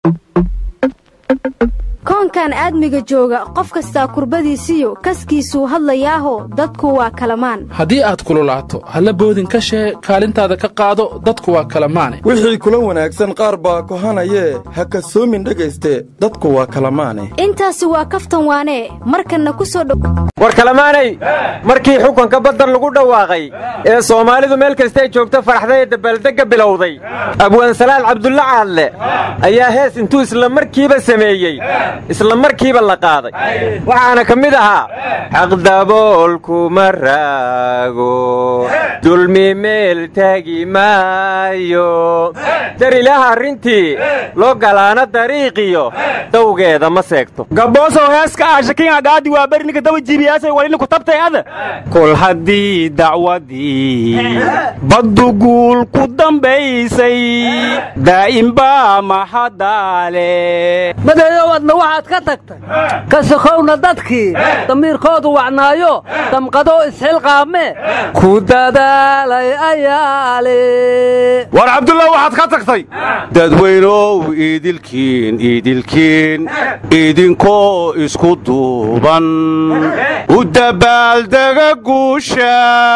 koonkan aadmiga jooga qof kastaa kurbadiisiyo kaskiisuu hadlayaaho dadku waa kalamaan haddii aad kululaato halla boodin ka shee kaalintaada ka qaado dadku waa kalamaane wixii kula wanaagsan qaar baa kohanayee ha kasoomin dhegayste dadku waa kalamaane intaasi waa kaftan waanee markanna ku soo dhow war kalamaanay markii xukunka baddan lagu dhawaaqay ee soomaalidu meel kastay joogto faraxday ee dabaaldegga bilowday abwaansalaal cabdulla caadle ayaa hees intuu isla markiiba sameeyey isla markiiba la qaaday waxaana ka mid ahaa xaqdaboolkuma raago dulmi meel taagi maayo dar ilaaha arrintii loo galaana dariiqiyo dawgeeda ma seegto gaboosow heeska aashakin agaadi waa berninka dawa jibiyaasay walini ku tabtay ada kol haddii dacwadii baddu guul ku dambaysay daa'imba maxadaale madeeyow adna waxaad ka tagtay ka sokowna dadkii damiirkoodu wacnaayo damqadoo isxilqaame ku dadaalay ayaale war cabdullah waxaad ka tagtay dadweynow iidilkiin iidilkiin idinkoo isku duuban u dabaaldega guusha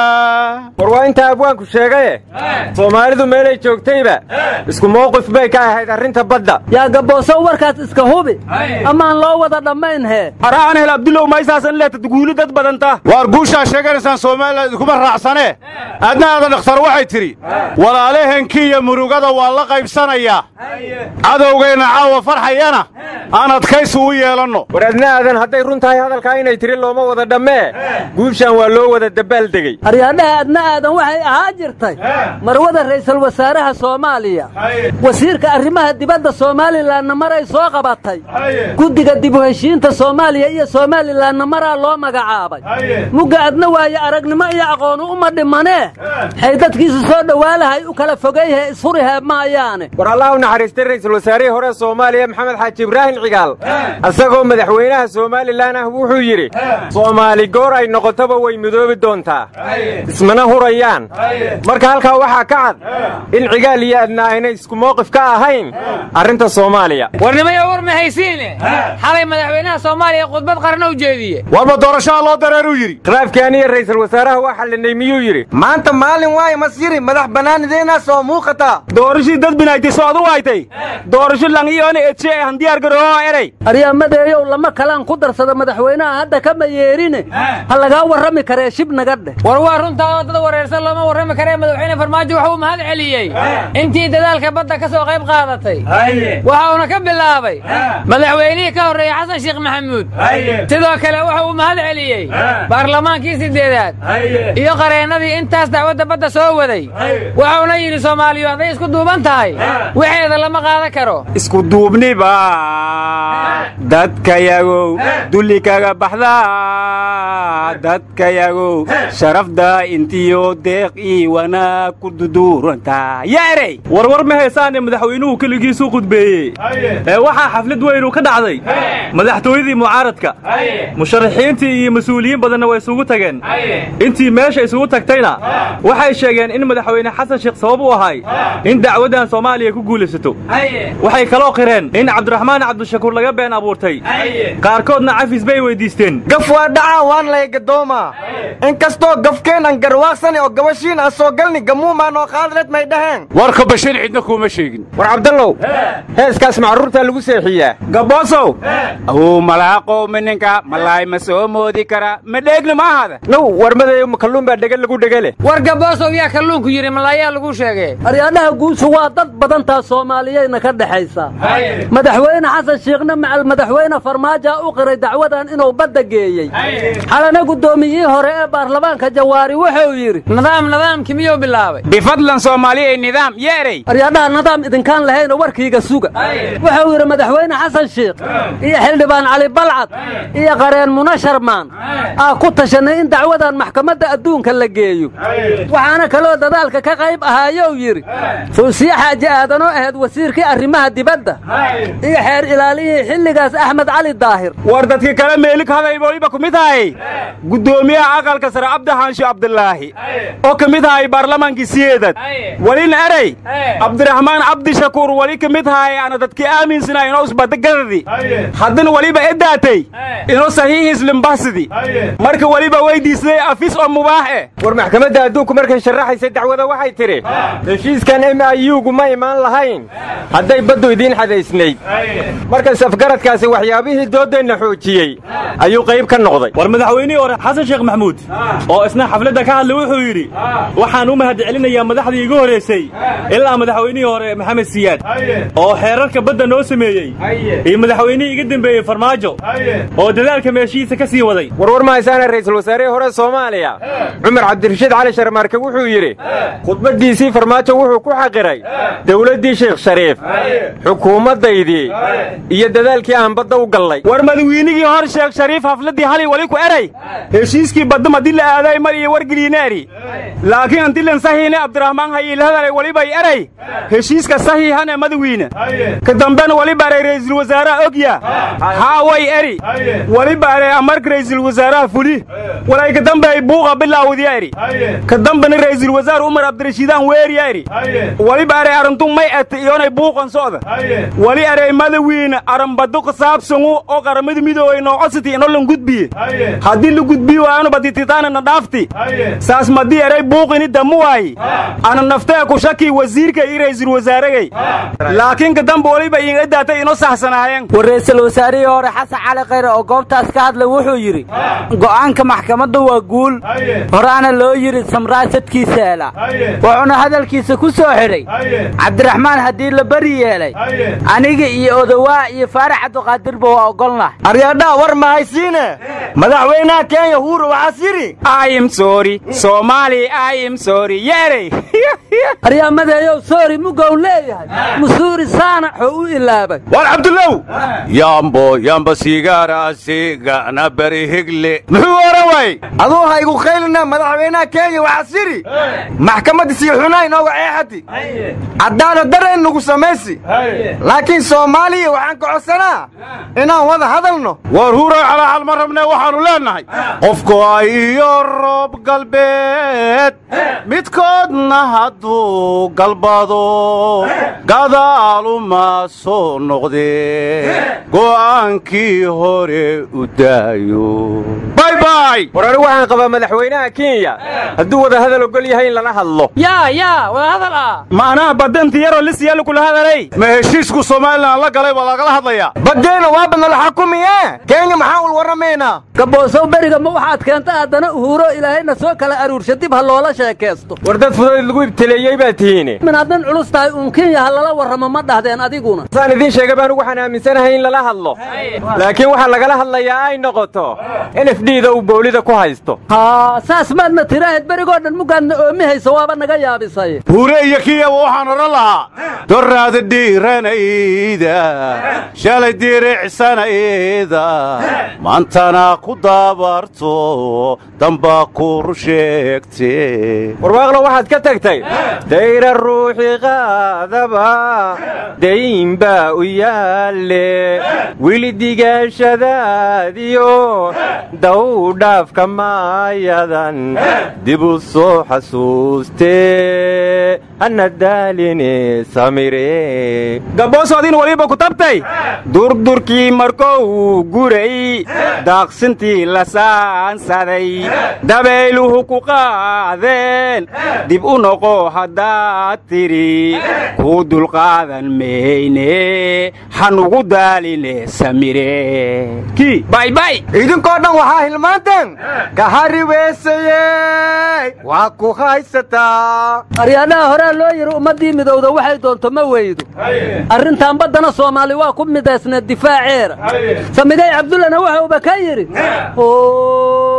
war waa intaa abwaanku sheegaye soomaalidu meelay joogtayba isku mawqif bay ka ahayd arrinta badda yaa gaboosow warkaas iska hubi amaan loo wada dhammayn hee araan hel abdulow maysaasan leetad guuli dad badanta waar guushaa sheeganaysaan soomaaliya idinkuma raacsanee adna aada dhakhtar waxay tidhi walaalahenkii iyo murugada waa la qaybsanayaa cadowgayna caawa farxayana aan adkaysi u yeelanno war adna aadan hadday run tahay hadalkaa inay tiri looma wada dhammee guushaan waa loo wada dabaaldegey aryaadhaha adna aadan waxay ahaa jirtay marwada ra'iisul wasaaraha soomaaliya wasiirka arrimaha dibadda soomalilanna maray soo qabatay guddiga dib u heshiinta soomaaliya iyo somalilanna maraa loo magacaabay mugga adna waaye aragnimo iyo aqoonu uma dhimanee xay dadkiisu soo dhowaalahay u kala fogayhe ishurihe maayaane war allah u naxariistay ra'iisul wasaarihii hore soomaaliya maxamed xaaji ibraahim cigaal asagoo madaxweynaha somalilan ah wuxuu yidhi soomaali goor ay noqotoba way midoobi doontaa ismana hurayaan marka halkaa waxaa ka cad in cigaal iyo adna aynay isku mawqif ka ahayn arrinta soomaaliya warnimayo war ma haysiine xalay madaxweynaha soomaaliya khudbad qarna u jeediye warba doorashaha loo dareeruu yidhi khilaafkii aniya ra'iisul wasaaraha waa xallinay miyuu yidhi maanta maalin waaye masyiri madax bannaanideenaa soo muuqata doorashii dad binaaytay soo adu waytay doorasho langiyoona edshe ee handiyaar garooho erey aryamadeeyow lama kalaan ku darsada madaxweynaha hadda kama yeerine ha lagaa warrami karee shib naga dheh war waa runtaa oo dad wareersan looma warrami karee madaxweyne farmaajo wuxuu mahad celiyey intii dadaalka badda ka soo qayb qaadatay waxauna ka bilaabay madaxweynihii ka horreeyey xasan sheekh maxamuud sidoo kale wuxuu u mahad celiyey baarlamaankii siddeedaad iyo qareennadii intaas dacwadda badda soo waday wuxuuna yidhi soomaaliyu hadday isku duuban tahay waxeeda lama qaadan karo isku duubniba dadkayagow dulli kaga baxda dadkayagow sharafda intiyo deeq ii wanaag ku duduuranta yaa erey warwar ma heesaane madaxweynuhu keligiisuu qudbeeyey ee waxaa xaflad weynu ka dhacday madaxtooyadii mucaaradka musharaxiintii iyo mas-uuliyiin badanna way isugu tageen intii meesha isugu tagtayna waxay sheegeen in madaxweyne xasan sheekh sabab u ahay in dacwaddan soomaaliya ku guulaysato waxay kaloo qireen in cabdiraxmaan cabdishakuur laga been abuurtay qaarkoodna cafis bay weyddiisteen gaf waa dhacaa waan lay gadoomaa inkastoo gafkeen aan garwaaqsani oo gabashiin aan soo galni gamuumaan oo qaadleed may dhaheen warka bashir cidna kuuma sheegin war cabdallow heeskaas macruurtaa lagu seexiyaa gaboosow awuu malaaqow mininka malaay ma soo moodi kara ma dheegna ma ahada now warmadeeyo kalluun baa dhega lagu dhegale war gaboosow yaa kalluunku yidhi malaayaa lagu sheegay aryaadhaha guushu waa dad badantaa soomaaliyeyna ka dhexaysa madaxweyne xasan shiikhna macal madaxweyne farmaaja u qiray dacwadan inuu badda geeyey xalana guddoomiyihii hore ee baarlamaanka jawaari wuxuu yidhi nidaam nidaamkii miyuu bilaabay bifadlan soomaaliya nidaam yeerey aryaadhaha nidaam idinkaan lahayna warkiiga suga wuxuu yidhi madaxweyne xasan shiikh iyo xildhibaan cali balcad iyo qareen muna sharmaan aa ku tashanay in dacwadan maxkamadda adduunka la geeyo waxaana kaloo dadaalka ka qayb ahaayou yidhi fuusiye xaaji aadanoo ahayd wasiirkii arrimaha dibadda iyo xeer ilaaliyihii xilligaas ugaas axmed cali daahir war dadka kale meelik haday waliba ku mid ahay guddoomiyaha aqalka sare cabdixaansho cabdilaahi oo ka mid ahay baarlamaankii siyeedad welina erey cabdiraxmaan cabdishakuur weli ka mid ahay ana dadkii aaminsana inoo isbadagadadi haddana weliba edaatay inoo saxiixiis limbasidi marka weliba weydiisday afis oo mubaax eh war maxkamadda adduunku markay sharaxaysay dacwada waxay tidhi heshiiskan m i u-gu ma imaan lahayn hadday baddu idiin xadaysnayd markas afgaradkaasi waxyaabihii dooddeenna xoojiyey ayuu qayb ka noqday war madaxweynihii hore xasan sheekh maxamuud oo isna xafladda ka hadlay wuxuu yidhi waxaan u mahad celinayaa madaxdii igu horraysay ilaa madaxweynihii hore maxamed siyaad oo xeerarka badda noo sameeyey iyo madaxweynihii iga dembeeyey farmaajo oo dadaalka meeshihiisa ka sii waday warwar mahaysaana ra'iisul wasaarihii hore soomaaliya cumar cabdirashiid cali sharmaarke wuxuu yidhi khudbaddiisii farmaajo wuxuu ku xaqiray dawladdii sheekh shariif xukuumaddaydii iyo dadaalkii aan badda u gallay war madawiinigii hor sheekh shariif hafladdii halay wali ku eray heshiiskii baddam haddii la aaday mar iyo wargeliineeri laakiin antilan sahiine abdiraxmaan hayiilhadalay welibay eray heshiiska sahiihane madawiine ka dambena weliba eray ra'iisul wasaaraha ogya haaway eri weliba eray amarka ra'iisul wasaaraha fuli walay ka dambeey buuqa bilaawdiya eri ka dambena ra'iisul wasaar umar cabdirashiidaan weeriya eri weliba eray arrintu may ete iyonay buuqan socda weli eray madawiine arambadu qasaabsangu oo qaramada midoobay noocositi ino lan gudbiye haddii la gudbiyi waayanu badititaanana dhaafti saas madii eray buuqini damu waayi ana naftee ku shakii wasiirka iyo ra'iisul wasaaragay laakiin ka dambe weliba iinga daatay ino saxsanaayeen war ra'iisul wasaarihii hore xasan cali khayre oo goobtaas ka hadlay wuxuu yidhi go'aanka maxkamadda waa guul horaana loo yidhi samraasadkiisa hela wuxuuna hadalkiisa ku soo xidhay cabdiraxmaan haddii la beri yeelay aniga iyo odowaa iyo faarax cabdiqaadirba waa ogolnah aryaadhaa war mahaysiine madaxweynaha kenya huuro waxaas yidhi im sorry soomaali im sorry yeerey aryaamadeeyow soori mugow leeyahay musuuri saanaxoo u ilaabay war cabdullow yambo yamba sigaara sigana beri higle muxuu oran waayey aduu ha igu khaylina madaxweynaha kenya waxaas yidhi maxkamadda sii xunaa inooga ceexati caddaana dara in nugu samaysi laakiin soomaaliya waxaan ka codsanaa inaan wada hadalno war huuray calaaxal ma rabnee waxaannu leennahay qofku ay iyo roob galbeed midkoodna hadduu galbado gadaaluma soo noqdee go'aankii hore u daayo baybay war anigu waxaan qabaa madaxweynaha kenya hadduu wada hadal ogol yahay in lala hadlo yaa yaa wada hadal ah macnaha baddanti yaroo lisyalu kula hadalay ma heshiisku somalilan la galay baa lagala hadlayaa baddeena waaba nala xakumiye kenya maxaan ul warramaynaa gaboosow beriga ma waxaad keenta haddana uhuuro ilaahayna soo kala aruursha dib ha loola sheekaysto war dad fudayd lagu ibtileeyey baa tihiine min haddan culus tahay uun kenya ha lala warramo ma dhahdeen adiguna saan idiin sheegay baan waxaan aaminsanahay in lala hadlo laakiin waxaa lagala hadlayaa ay noqoto n f d da uu boolida ku haysto haa saas maadna tiraahad berigoo dhan mugaadna oomi hayso waaba naga yaabisay huure iyo kiyaba waxaan odhan lahaa doraada dhiiranayda shalay diricsanayda maantana ku daabarto damba kur sheegte warwaaqlo waxaad ka tagtay dayra ruuxi qaadaba dayn baa u yaalle wili digaashadaadiyo daw dhaafka maayadan dib u soo xasuustee hana daaline samire gaboosoodin weliba ku tabtay durdurkii markou guray daaqsintii la saansaday dabayluhu ku qaadeen dib u noqo haddaad tidhi kuu dulqaadan mayne hanugu daaline samire kii baybay idinkoo dhan waxaa hilmaanteen ka hariweysayey waa ku haysataa aryaadhaha horaa loo yidhi ummaddii midowda waxay doonto ma weydo arrintan baddana soomaali waa ku midaysneed difaaceera samigay cabdullana waxauba ka yidhi ow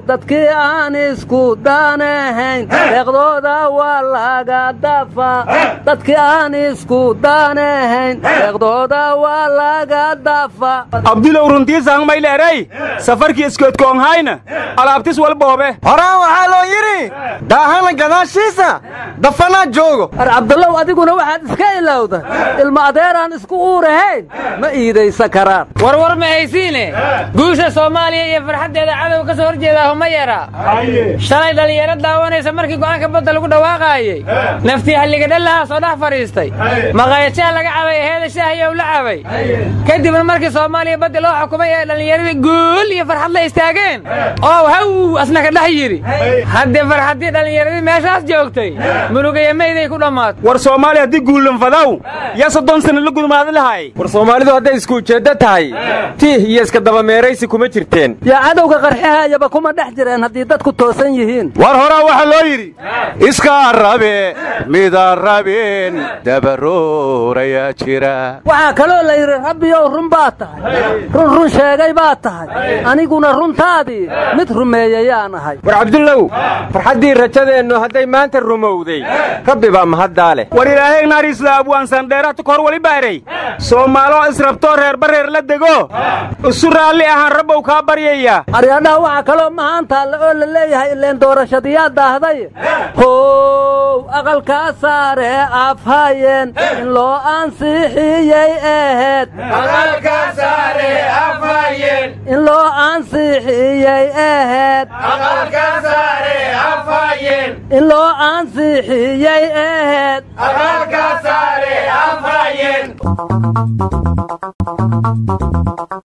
dadkii aan isku daanahayn deeqdooda waa laga dafa dadkii aan isku daanahayn deeqdooda waa laga dafa abdulow runtiisaan mayleeray safarkii iskoodkoonhayna alaabtis walboobe horaan waxaa loo yidhi daahana gadaashiisa dafanaa joogo ar cabdallow adiguna waxaad iska ilowda ilma adeeraan isku uurahayn ma iidaysa karaan warwar ma haysiine guusha soomaaliya iyo farxaddeeda cadow ka soo hor jeedaa uma yara shalay dhallinyaro daawanaysa markii go'aanka badda lagu dhawaaqaayey naftii halligadhallahaa soo dhex fadhiistay maqaayadjaha laga cabay heeda shaahiyow la cabay kadibna markii soomaaliya baddi loo xukumay ee dhallinyaradii guul iyo farxad la istaageen oo haw asna ka dhex yidhi haddii farxaddii dhallinyaradii meeshaas joogtay murugaya mayday ku dhammaatay war soomaaliya haddii guulanfadaw yaa soddon sana la gudmaadi lahay war soomaalidu hadday isku ujeeddo tahay tiih iyo iska dabameeraysi kuma jirteen yaa cadowga qarxihayaba kuma dhex jireen haddii dadku toosan yihiin war horaa waxaa loo yidhi iskaa rabe mida rabeen dabaroorayaa jira waxaa kaloo la yidhi rabbiyow run baa tahay run run sheegay baa tahay aniguna runtaadii mid rumeeyayaan ahay war cabdullow farxaddii rajadeennu hadday maanta rumowday rabbi baa mahaddaa leh war ilaahay naariisla abwaansandheerata kor wali baaray soomaaloo israbtoo reerbareer la dego isu raalli ahaan rabbow kaa baryaya aryadhaha waxaa kaloo mahaantaalla oo la leeyahay ileen doorashadiyaa daahday how aqalkaa saare afhayeen in loo ansixiyey aheed in loo ansixiyey aheed in loo ansixiyey aheed